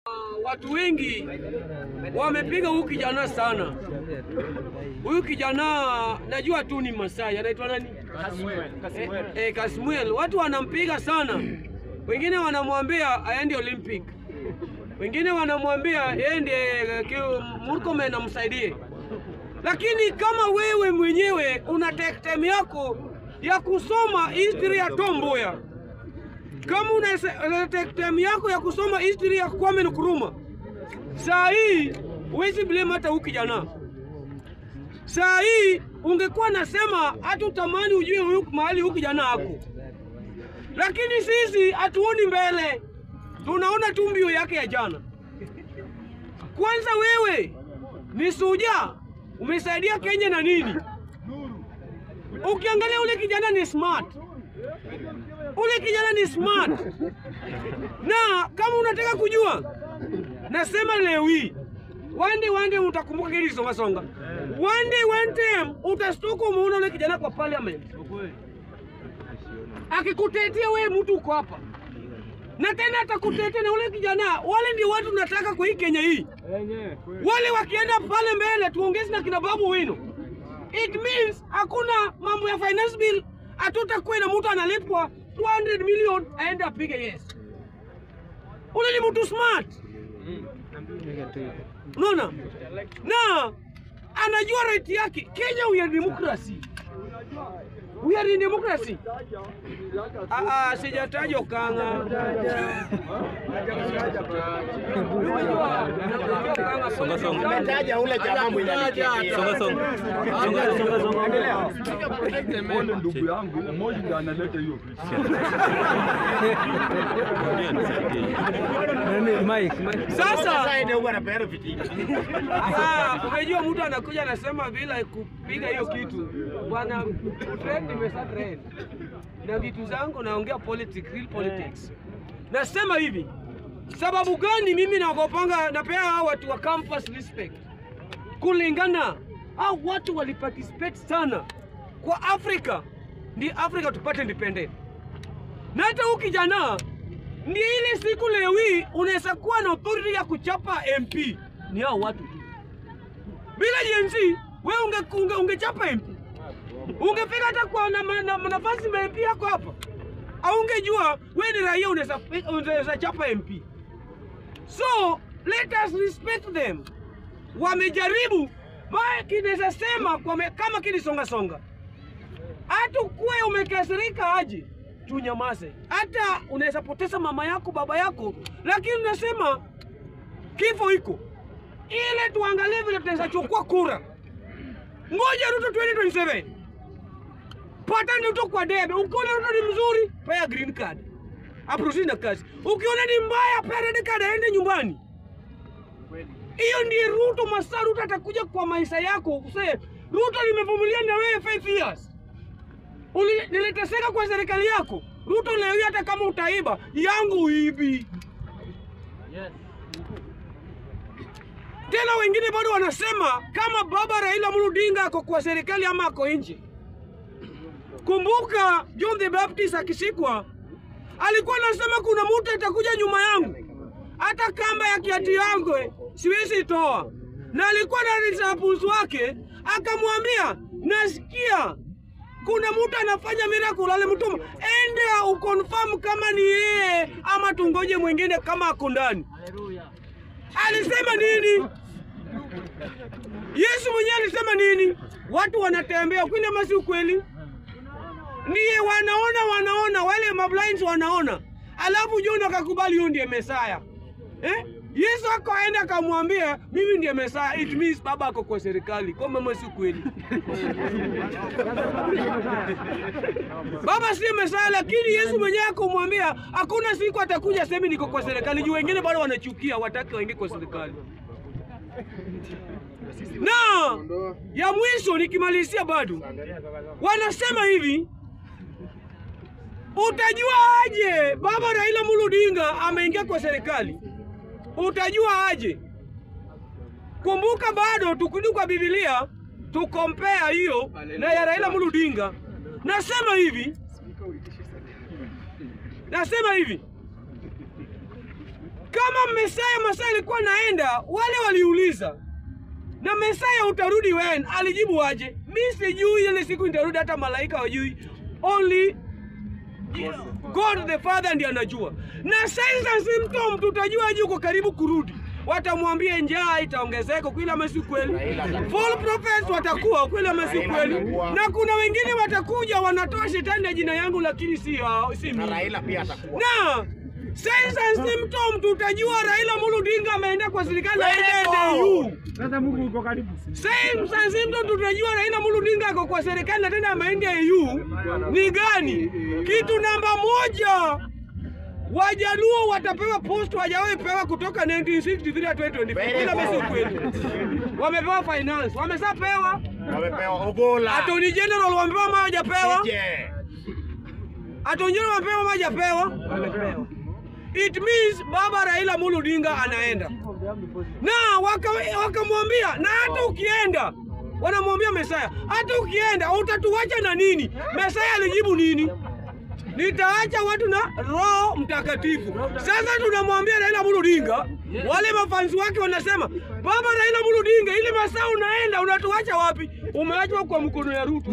Watu wengi wamepiga huyu kijana sana. Huyu kijana najua tu ni Masai, anaitwa nani? Eh, eh, Kasmuel. Watu wanampiga sana, wengine wanamwambia aende Olympic, wengine wanamwambia ende Murkomen amsaidie. Lakini kama wewe mwenyewe una take time yako ya kusoma history ya Tom Mboya kama una una take time yako ya kusoma history ya Kwame Nkrumah, saa hii huwezi blame hata huyu kijana. Saa hii ungekuwa nasema hata utamani ujue huyu mahali huyu kijana ako, lakini sisi hatuoni mbele, tunaona tu mbio yake ya jana. Kwanza wewe ni suja, umesaidia Kenya na nini? Ukiangalia ule kijana ni smart ule kijana ni smart, na kama unataka kujua, nasema leo hii one day one day utakumbuka kile songa songa, one day one time utastuka, umeona ule kijana kwa parliament akikutetea wewe, mtu uko hapa na tena atakutetea na ule kijana. Wale ndio watu nataka kwa hii Kenya hii, wale wakienda pale mbele, tuongeze na kina Babu Wino, it means hakuna mambo ya finance bill, hatutakuwa na mtu analipwa 200 million aende apige yes. Ule ni mtu smart, unaona, na anajua right yake. Kenya we are democracy, we are in democracy. Ah, ah, sijataja Okanga. Songa, songa. Umetaja ule jamaa mwenye alikimbia. Songa songa. Songa songa songa. Pole ndugu yangu, Moi ndiye analeta hiyo vitu. Ngoja nisaidie. Sasa Sasa ndio huwa anapeana vitina. Ah, umejua mtu anakuja anasema bila kupiga hiyo kitu bwana, trend imesa trend na vitu zangu, naongea politics, real politics. Nasema hivi, sababu gani mimi naogopanga, napea hao watu wa campus respect kulingana hao watu waliparticipate sana kwa Afrika, ndi Afrika tupate independent. Na hata huyu kijana ndi ile siku leo hii unaweza kuwa na authority ya kuchapa MP ni hao watu tu. Bila jenzi wewe unge, unge, ungechapa MP ungefika hata kwa na, na, na, nafasi ma MP yako hapa, au ungejua wewe ni raia unaweza unaweza chapa MP. So let us respect them. Wamejaribu baya, kinaweza sema kwa me, kama kilisonga songa, hata kuwe umekasirika aje, tunyamaze. Hata unaweza poteza mama yako baba yako, lakini unasema kifo iko ile, tuangalie vile tunaweza chukua kura. Ngoja Ruto 2027 pata Ruto kwa debe. Ukiona Ruto ni mzuri, pea green card aproceed na kazi. Ukiona ni mbaya, pea red card aende nyumbani. Hiyo ndiye Ruto. Masaa Ruto atakuja kwa maisha yako usee, Ruto nimevumilia na wewe 5 years Uli- niliteseka kwa serikali yako Ruto. Leo hii hata kama utaiba yangu hivi tena, wengine bado wanasema kama baba Raila Amolo Odinga ako kwa serikali ama ako nje. Kumbuka John the Baptist akishikwa alikuwa anasema kuna mtu atakuja nyuma yangu, hata kamba ya kiatu yangu eh, siwezi toa, na alikuwa na disciples wake akamwambia, nasikia kuna mtu anafanya miracle, alimtuma ende ukonfirm kama ni yeye ama tungoje mwingine kama ako ndani. Alisema nini? Yesu mwenyewe alisema nini? Watu wanatembea kweli ama si ukweli? Ndiye wanaona wanaona, wale mablinds wanaona, alafu John akakubali huyo ndiye Mesaya eh? Yesu akaenda akamwambia mimi ndiye Mesaya, it means baba ako kwa serikali. Kwa mama si kweli baba si Mesaya, lakini Yesu mwenyewe akamwambia hakuna siku atakuja semi niko kwa serikali, juu wengine bado wanachukia, wataki waingie kwa serikali. Na ya mwisho nikimalizia, bado wanasema hivi Utajua aje baba Raila Amolo Odinga ameingia kwa serikali? Utajua aje? Kumbuka bado tukirudi kwa Biblia tukompea hiyo na ya Raila Amolo Odinga. Nasema hivi, nasema hivi, kama Mesaya masaa alikuwa naenda, wale waliuliza na Mesaya utarudi when? Alijibu aje? Mi sijui, ile siku nitarudi, hata malaika wajui, only God the Father ndiye anajua. Na signs and symptoms tutajua aje uko karibu kurudi. Watamwambia njaa itaongezeka, kweli ama si kweli? False prophets watakuwa kweli ama si kweli? Na kuna wengine watakuja wanatoa shetani na jina yangu, lakini si hao, si Na mimi. Raila pia atakuwa. Na signs and symptoms tutajua Raila Amolo Odinga ameenda kwa serikali na aende NDU. Signs and symptoms tutajua Raila Amolo Odinga ako kwa serikali na tena ameenda EU ni gani? Kitu namba moja, Wajaluo watapewa post wajawahi pewa kutoka 1963 hadi 2024. Bila mesi ukweli. Wamepewa finance, wameshapewa. Wamepewa Ogola. Attorney General wamepewa ama hawajapewa? Je. Attorney General wamepewa ama hawajapewa? Wamepewa. It means baba Raila Amolo Odinga anaenda na waka- wakamwambia na hata ukienda wanamwambia Mesaya, hata ukienda utatuacha na nini? Mesaya alijibu nini? Nitaacha watu na Roho Mtakatifu. Sasa tunamwambia Raila Amolo Odinga, wale mafansi wake wanasema, baba Raila Amolo Odinga, ile masaa unaenda unatuacha wapi? Umeachwa kwa mkono ya Ruto.